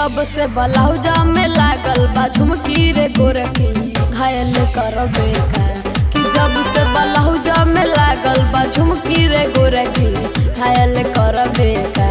जब से ब्लाउजा में लागल बा झुमकी रे गोरकी घायल करबे का कि जब से ब्लाउजा में लागल बा झुमकी रे गोरकी घायल करबे का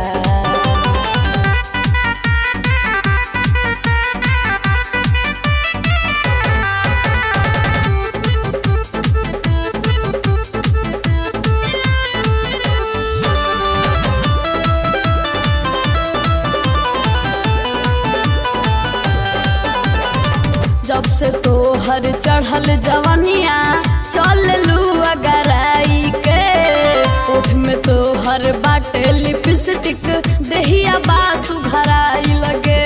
जब से तो हर चढ़ल जवनिया चल लू अगराई के ओठ में तो हर बाटे लिपस्टिक दहिया बासु घराई लगे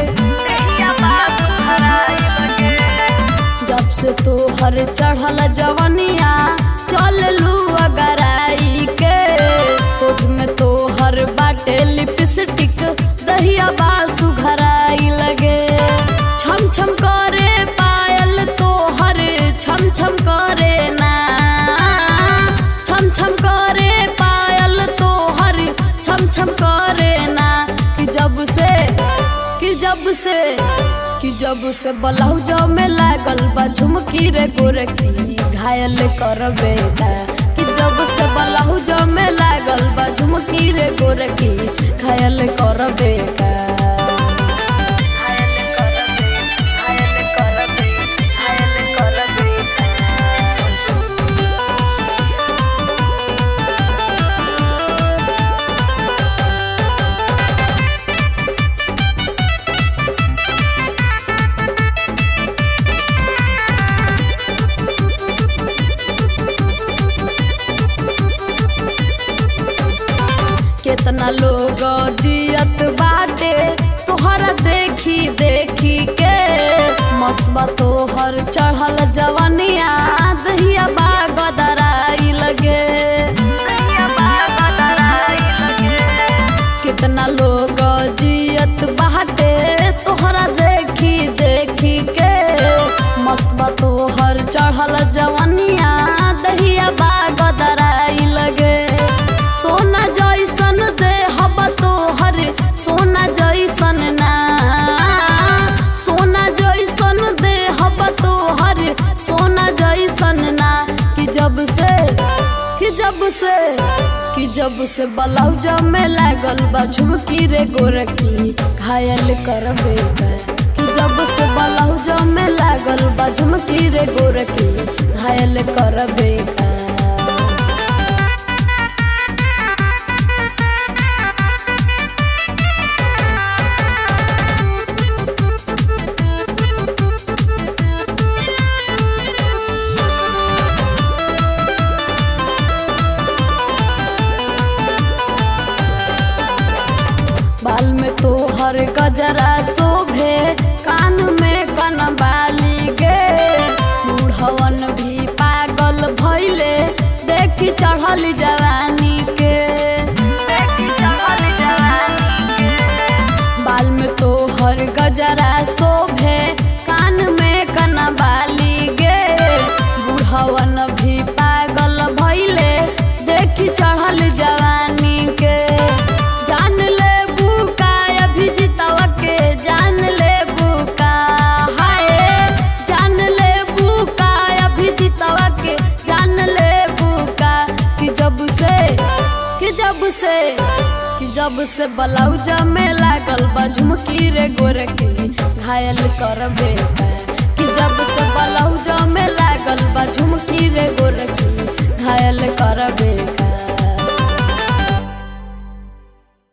जब से तो हर चढ़ल जवनिया चल लू अगराई के ओठ में तो हर बाटे लिपस्टिक दहिया बासु घराई लगे छम छम करे पायल तो हर छम छम करे ना छम छम करे पायल तो हर छम छम करे ना कि जब से कि जब से कि जब से ब्लाउजा में लागल बा झुमकी रे गोरकी घायल करबे का कि जब से ब्लाउजा में लागल बा झुमकी रे गोरकी घायल करबे का केतना लोग जियत बाटे तोहरा देखी देखी के मस्तबा तोहर चढ़ल जवनिया दहिया बागदराई लगे कितना लोग जियत बाटे तोहरा देखी देखी के मस्तबा तोहर चढ़ल जवनिया दहिया बागदराई लगे सोना जैसन दे हब तोहर सोना जैसन ना सोना जैसन दे हब तोहर सोना जैसन ना कि जब से कि जब से कि जब से ब्लाउजा में लागल बा झुमकी रे गोरकी घायल करबे का कि जब से ब्लाउजा में लागल बा झुमकी रे गोरकी घायल करबे का बाल में तो हर गजरा शोभे कान में कनबाली गे बूढ़वन भी पागल भैले देखी चढ़ल जवानी के बाल में तो हर गजरा शोभे कान में कनबाली गे बूढ़वन भी पागल भैले देखी चढ़ल जवानी के जान ले बुका अभिजितवा के जान ले बुका हाय जान ले बुका अभिजितवा के जान ले बुका कि जब से कि जब से कि जब से ब्लाउजा में लागल बा झुमकी रे गोरकी घायल करबे का कि जब से ब्लाउजा में लागल बा झुमकी रे गोरकी घायल करबे